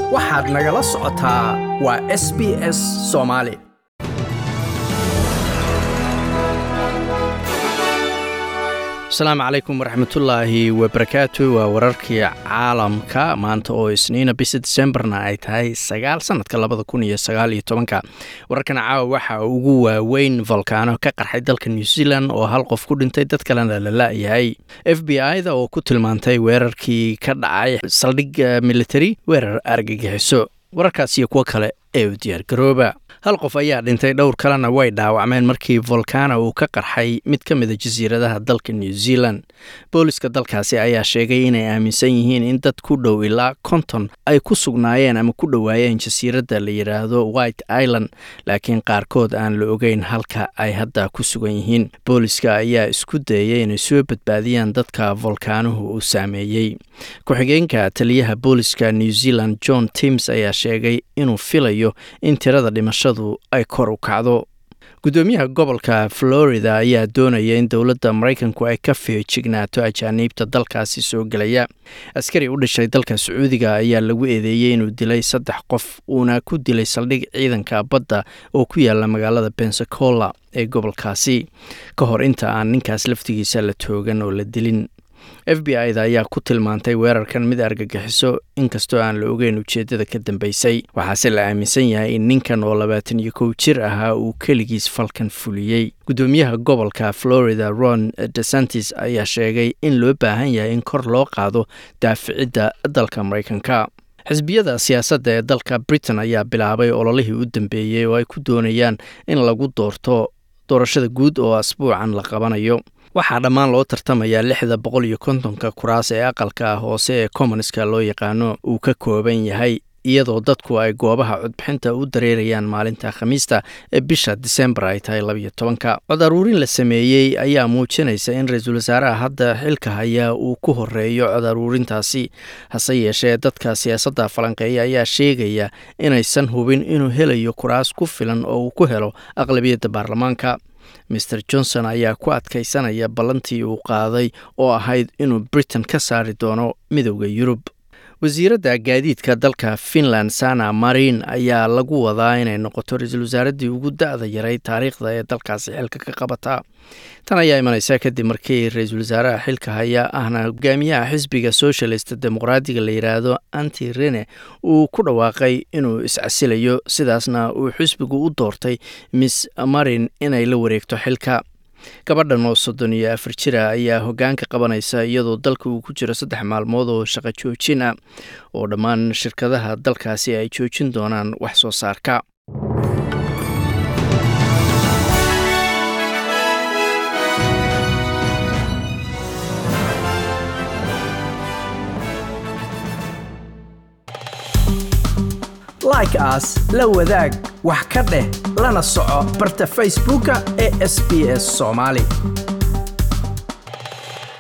waxaad nagala socotaa waa s b s soomaali asalaamu calaykum waraxmatullaahi wabarakaatu waa wararkii caalamka maanta oo isniina bisha disembarna ay tahay sagaal sanadka labada kun iyo sagaal iyo tobanka wararkan caawa waxaa ugu waaweyn volkaano ka qarxay dalka new zealand oo hal qof ku dhintay dad kalena la la-yahay f b i-da oo ku tilmaantay weerarkii ka dhacay saldhig military weerar argagixiso wararkaas iyo kuwo kale ee u diyaargarooba hal qof ayaa dhintay dhowr kalena way dhaawacmeen markii volcano uu ka qarxay mid ka mida jasiiradaha dalka new zealand booliska dalkaasi ayaa sheegay inay aaminsan yihiin in dad ku dhow ilaa konton ay ku sugnaayeen ama ku dhowaayeen jasiiradda la yidhaahdo white island laakiin qaarkood aan la ogeyn halka ay hadda ku sugan yihiin booliska ayaa isku dayay inay soo badbaadiyaan dadka volkaanuhu uu saameeyey ku-xigeenka taliyaha booliska new zealand john tims ayaa sheegay inuu filayo in tirada dhimashadu ay kor u kacdo gudoomiyaha gobolka florida ayaa doonaya in dowladda maraykanku ay ka feejignaato ajaaniibta dalkaasi soo gelaya askari u dhashay dalka sacuudiga ayaa lagu eedeeyey inuu dilay saddex qof uuna ku dilay saldhig ciidanka badda oo ku yaala magaalada bensacola ee gobolkaasi ka hor inta aan ninkaas laftigiisa la toogan oo la dilin f b i da ayaa ku tilmaantay weerarkan mid argagixiso inkastoo aan la ogeyn ujeeddada ka dambeysay waxaase la aaminsan yahay in ninkan oo labaatan iyo kow jir ahaa uu keligiis falkan fuliyey gudoomiyaha gobolka florida ron desantis ayaa sheegay in loo baahan yahay in kor loo qaado daaficidda dalka maraykanka xisbiyada siyaasadda ee dalka britain ayaa bilaabay ololihii u dambeeyey oo ay ku doonayaan in lagu doorto doorashada guud oo asbuucan la qabanayo waxaa dhammaan loo tartamayaa lixda boqol iyo kontonka kuraas ee aqalka hoose ee commonska loo yaqaano uu ka kooban yahay iyadoo dadku ay goobaha codbixinta u dareerayaan maalinta khamiista ee bisha disembar ay tahay labayo tobanka cod aruurin la sameeyey ayaa muujinaysa in ra-iisul wasaaraha hadda xilka hayaa uu ku horeeyo cod aruurintaasi hase yeeshee dadka siyaasadda falanqeeya ayaa sheegaya inaysan hubin inuu helayo kuraas ku filan oo uu ku helo aqlabiyadda baarlamaanka maer johnson ayaa ku adkaysanaya ballantii uu qaaday oo ahayd inuu britain ka saari doono midowda yurub wasiiradda gaadiidka dalka finland sana marin ayaa lagu wadaa inay noqoto ra-iisul wasaaraddii ugu da-da yaray taariikhda ee dalkaasi xilka ka qabata tan ayaa imanaysa kadib markii ra-iisul wasaaraha xilka haya ahna hogaamiyaha xisbiga socialist dimuqraadiga la yidhaahdo anti rene uu ku dhawaaqay inuu iscasilayo sidaasna uu xisbigu u doortay miss marin inay la wareegto xilka gabadhan oo soddon iyo afar jira ayaa hoggaanka qabanaysa iyadoo dalka uu ku jiro saddex maalmood oo shaqo joojin ah oo dhammaan shirkadaha dalkaasi ay joojin doonaan wax soo saarka like aas la wadaag wax ka dheh lana soco barta facebooka ee sb s somaali